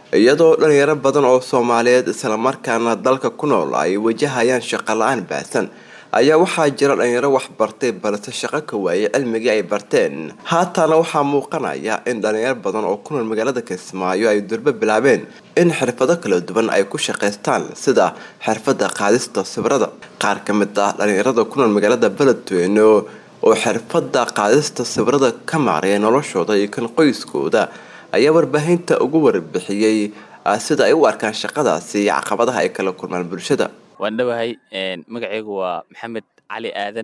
iyadoo dhalinyaro badan oo soomaaliyeed islamarkaana dalka ku nool ay wajahayaan shaqo la-aan baahsan ayaa waxaa jira dhalinyaro wax bartay balse shaqo ka waayay cilmigii ay barteen haatana waxaa muuqanaya in dhalinyaro badan oo ku nool magaalada kismaayo ay durbo bilaabeen in xirfado kala duwan ay ku shaqaystaan sida xirfada qaadista sawirada qaar ka mid ah dhalinyarada ku nool magaalada beledweyne oo xirfada qaadista sawirada ka maaraya noloshooda iyo kan qoyskooda ayaa warbaahinta ugu warbixiyey sida ay u arkaan shaqadaasi iyo caqabadaha ay kala kulmaan bulshada waan dhawahay magaceygu waa maxamed cali aadan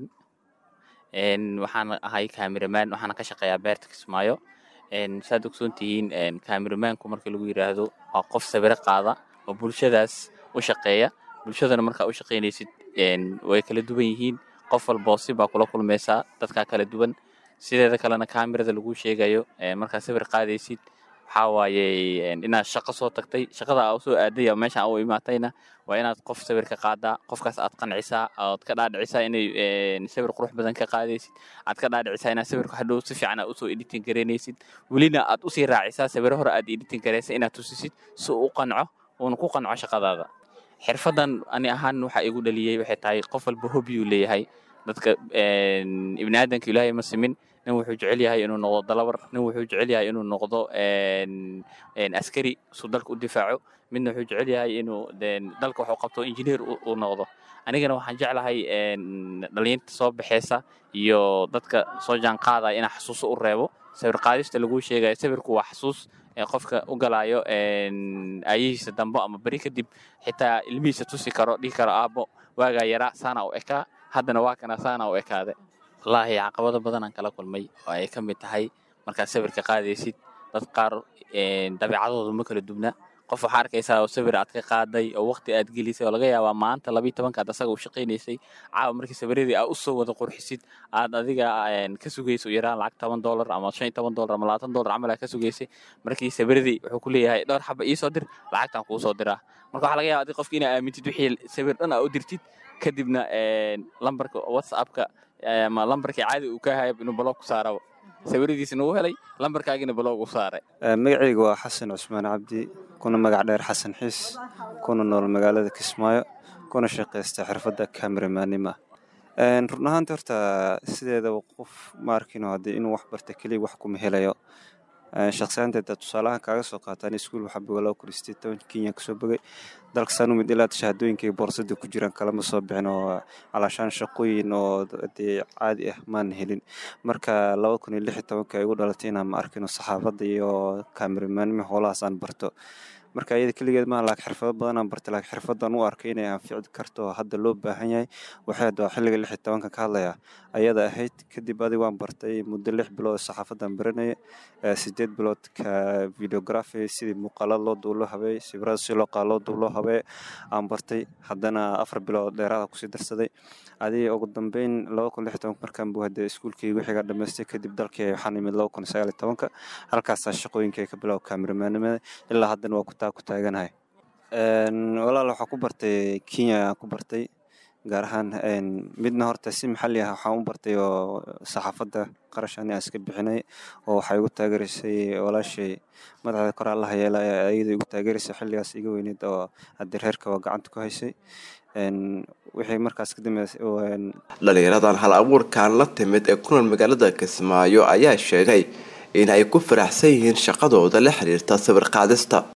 waxaan ahay cameraman waxaana ka shaqeeyaa beerta kismaayo saad ogsoon tihiin cameramanku marka lagu yiraahdo waa qof sawiro qaada oo bulshadaas u shaqeeya bulshadana markaa u shaqaynaysid way kala duwan yihiin qof walboo si baa kula kulmaysaa dadkaa kala duwan sideeda kalena kamerada lagu sheegayo markaa sawir qaadaysid waxaa waaye inaad shaqo soo tagtay shaqada aa usoo aaday ama meesha u imaatayna waa inaad qof sawir ka qaadaa qofkaas aad qancisaa ood ka dhaadhicisaa inay sawir qurux badan ka qaadaysid aad ka dhaadhicisaa inaad sawirka hadhow si fiican aad usoo editing garaynaysid welina aad usii raacisaa sawiro hore aad editing garaysa inaad tusisid si uu u qanco uuna ku qanco shaqadaada xirfadan ani ahaan waxa igu dhaliyey waxay tahay qof walba hobiyuu leeyahay dadka ibni aadanka ilaahay ma simin nin wuxuu jecel yahay inuu noqdo dalabar nin wuxuu jecel yahay inuu noqdo askari suu dalka u difaaco midna wuxuu jecel yahay inuu dalka waxuu qabto injineer uu noqdo anigana waxaan jeclahay dhalinyarta soo baxeysa iyo dadka soo jaanqaadaya inaa xasuuso u reebo sawir qaadista laguu sheegayo sawirku waa xasuus qofka u galaayo aayihiisa dambo ama beri kadib xitaa ilmihiisa tusi karo dhihi karo aabbo waagaa yaraa saana u ekaa haddana waa kana saana u ekaade wallaahi caqabado badanaan kala kulmay oo ay ka mid tahay markaad sawirka qaadaysid dad qaar dabeecadooda ma kala dubna qof waxaa arkaysaa oo sawir aad ka qaaday oo waqti aad gelisay oo laga yaabaa maanta labiyi tobankaad asaga u shaqaynaysay caawa markii sawiradii aad usoo wada qurxisid aad adiga ka sugayso yaraan lacag toban dollar ama shan iyo toban dollar ama labaatan dollar camal aad ka sugaysay markii sawiradii wuxuu ku leeyahay dhowr xaba iisoo dir lacagtaan kuu soo diraa marka waxaa laga yaaba adig qofki inaa aamintid wixii sawir dhan aa u dirtid kadibna lambarka whatsappka ama lambarkii caadi uu ka hayab inuu baloog ku saaraba sawiradiisna uu helay lambarkaagina baloog u saaray magacayga waa xasan cusmaan cabdi kuna magac dheer xasan xiis kuna nool magaalada kismaayo kuna shaqaysta xirfadda cameramanima run ahaanta horta sideedaba qof maarkino haddii inuu wax barta keliya wax kuma helayo shaqsiyaanteeda tusaalahaan kaaga soo qaataan iskuul waxaa boga laba kun iyo sideed toban kenya kasoo bogay dalka saanumid ilaa shahaadooyinkay boorsada ku jiraan kalama soo bixin oo calaashaan shaqooyin oo dee caadi ah maan helin marka laba kun iyo lix iyo tobanka ay igu dhalatay inaan ma arkino saxaafadda iyo kaameramanima howlahaas aan barto marka iyada keligeed maaha laakiin xirfado badanaan bartay laakiin xirfadan u arkay inay anfici karto hadda loo baahan yahay waxay hadda xilliga lix iyo tobanka ka hadlaya ayada ahayd kadib adig waan bartay muddo lix bilood saxaafadan baranaya sideed bilood ka videography sidii muuqaalada loo duulo habeey sawirada si loo qaado loo duulo habee aan bartay haddana afar bilood dheeraada kusii darsaday adiga ugu dambeyn laba kun lix tobanka markaan buu hadda iskuulkii wixiga dhamaystay kadib dalkii waxaan imid laba kun sagaal iyo tobanka halkaasaa shaqooyinkay ka bilow kaameramanimada ilaa haddana waa ku taa ku taaganahay walaal waxaa ku bartay kenya aan ku bartay gaar ahaan midna horta si maxalli ah waxaan u bartay oo saxaafadda qarash ani aan iska bixinay oo waxay igu taageeraysay walaashay madaxda kor allaha yeela ayada igu taageeraysay xilligaas iga weyneyd oo haddii reerka waa gacanta ku haysay wixii markaas ka dambeysay dhalinyaradan hal abuurkan la timid ee ku nool magaalada kismaayo ayaa sheegay in ay ku faraxsan yihiin shaqadooda la xiriirta sawir qaadista